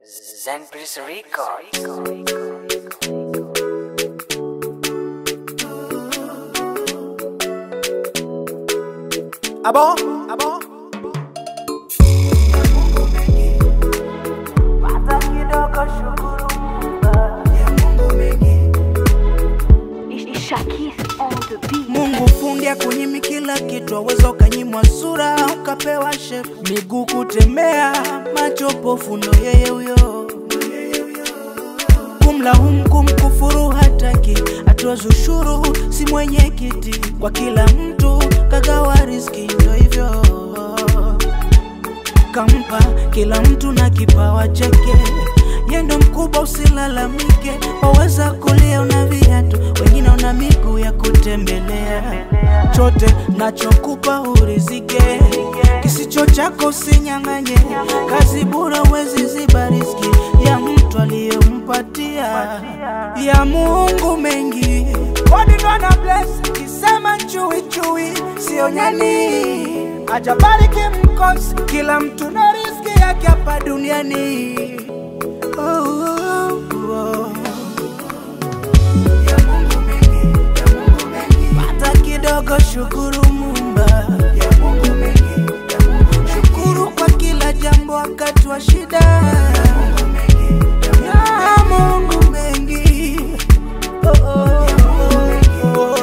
Zen Priest Records. Abo, abo. Pata kidogo shukuru Shakis on the beat. Mungu fundi akunyimi kila kitu, aweza ukanyimwa sura ukapewa shepu, miguu kutembea, macho pofu, ndo yeye huyo. Kumlaumu kumkufuru hataki, atoza ushuru si mwenye kiti, kwa kila mtu kagawa riski, ndo hivyo kampa kila mtu na kipawa chake, yendo mkubwa, usilalamike. Waweza kulia una viatu, wengine una miguu ya kutembelea. Chote nachokupa urizike, kisicho chako usinyang'anye. Kazi bure huwezi ziba riski ya mtu aliyompatia ya Mungu mengi. Kodi ndo ana bless, kisema chui chui sio nyani ajabariki mkosi, kila mtu na riski yake hapa duniani. Oh, oh, oh. Ya Mungu mengi, ya Mungu mengi. Pata kidogo, shukuru Muumba. Ya Mungu mengi, ya Mungu mengi. Shukuru kwa kila jambo wakati wa shida. Ya Mungu mengi, ya Mungu mengi. Oh, oh, oh, oh.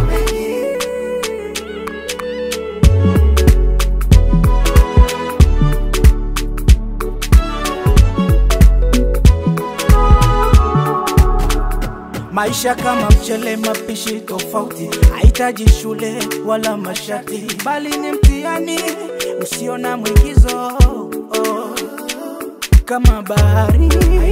Maisha kama mchele, mapishi tofauti, hahitaji shule wala mashati, bali ni mtihani usio na mwigizo oh. Kama bahari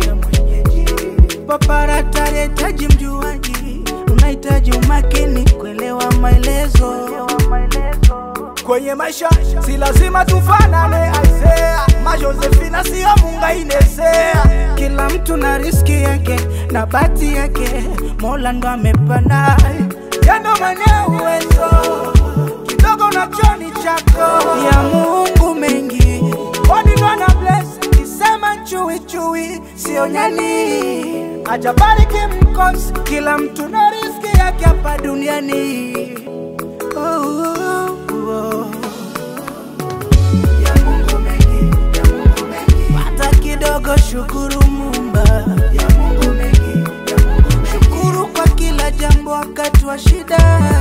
paparata hitaji mjuaji, unahitaji umakini kuelewa maelezo kwenye maisha si lazima tufanane aisea majosefina siyo munga inesea kila mtu na riski yake na bati yake mola ndo amepanda yendo mwenye uwezo kidogo na choni chako ya mungu mengi kodi ndo ana bless kisema chui chui sio nyani ajabariki mkosi kila mtu na riski yake hapa duniani oh, oh, oh. Ya Mungu mengi, ya Mungu mengi. Pata kidogo, shukuru Muumba. Ya Mungu mengi, ya Mungu mengi. Shukuru kwa kila jambo wakati wa shida.